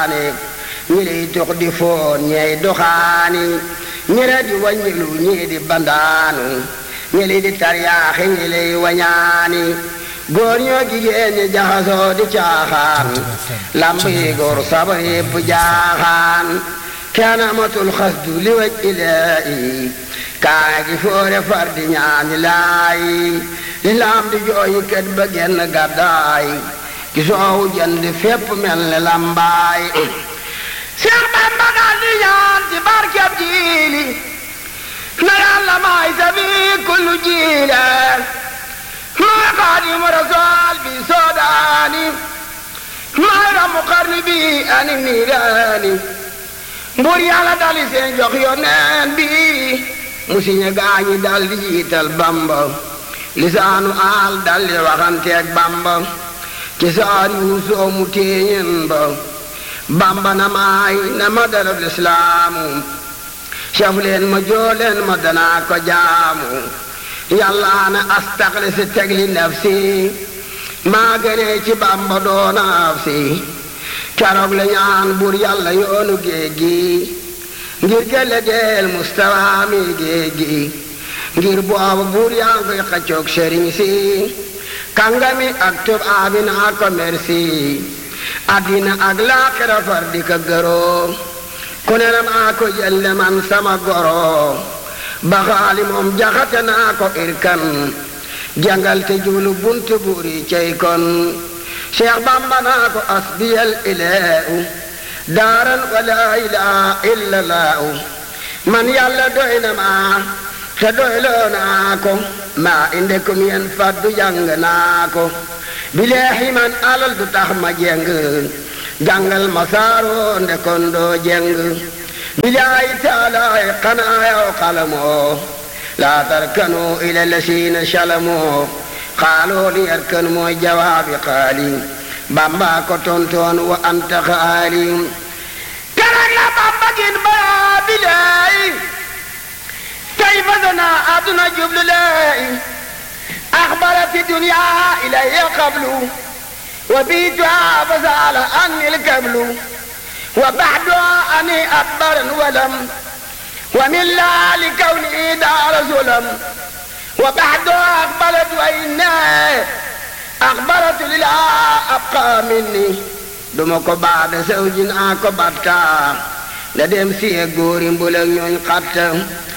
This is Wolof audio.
waane ñi lay tux di foon ñey doxaani ñere di waññilu ñii di bandaanu ñi lay di taryaaxi ñi lay wañaani góor ñoo jigéen ñi jaxasoo di caaxaan lamb yi góor sabar yépp jaaxaan kenn amatul xasdu li waj ilaahi kaa gi foore far di ñaani laayi li lam di jooyi kët ba genn gàddaay ki soowu jënd fépp mel ne lambaay Seex Bamba daal di ñaan ci barkeb jiili na yàlla maay sabi kullu jiile maay xaadimu rasool bi soodaani maay ramu xarni bi ani niiraani mbur yàlla dali seen jox yoneen bi mu siñe gaañi dal di jiital Bamba lisaanu aal dal di waxanteeg Bamba ci saar yuusoo mu téeñen ba Bamba na maay na ma darab lislaamu saf leen ma jooleen ma danaa ko jaamu yàlla na astaxli si tegli nafsi maa gënee ci Bamba doonaaf si keroog la ñaan buur yàlla yoonu géej gi ngir gëlle deel mustawa mi géej gi ngir boobu buur yaa ngi koy xaccoog sëriñ si kàngami ak tubaabi naa ko merci addina ak laaxira far di ko gëroo ku ne na maa ko jëlle man sama goro ba xaali moom jaxate naa ko irkan jàngal te jublu buntu buuri cey kon cheikh bamba naa ko asbiyal ilahu daaran wala ilaha illa laahu man yàlla doy na ma te doyloo naa ko maa inde kum yen faddu jàng naa ko bileexi man alal du tax ma jeng jàngal ma saaroo nde kon doo jeng bilaay taalaay xanaa yow xalamoo laa tarkanu ila lasiina salamoo xaaloo li yarkan mooy jawaabi xaali bamba ko tontoon wa anta xaali keroog la bamba gin ba bilaay tey fasana aduna jublu lay axbarati dunya ilaya qablu wa biituha fasala anni lkablu wa baxdu ani adbaran walam wa min la likawni daara sulam wa baxdu aqbalat wa inna axbaratu lila abqa minni duma ko baada sawjin a ko batta la dem siye góori mbulak ñooñ xatta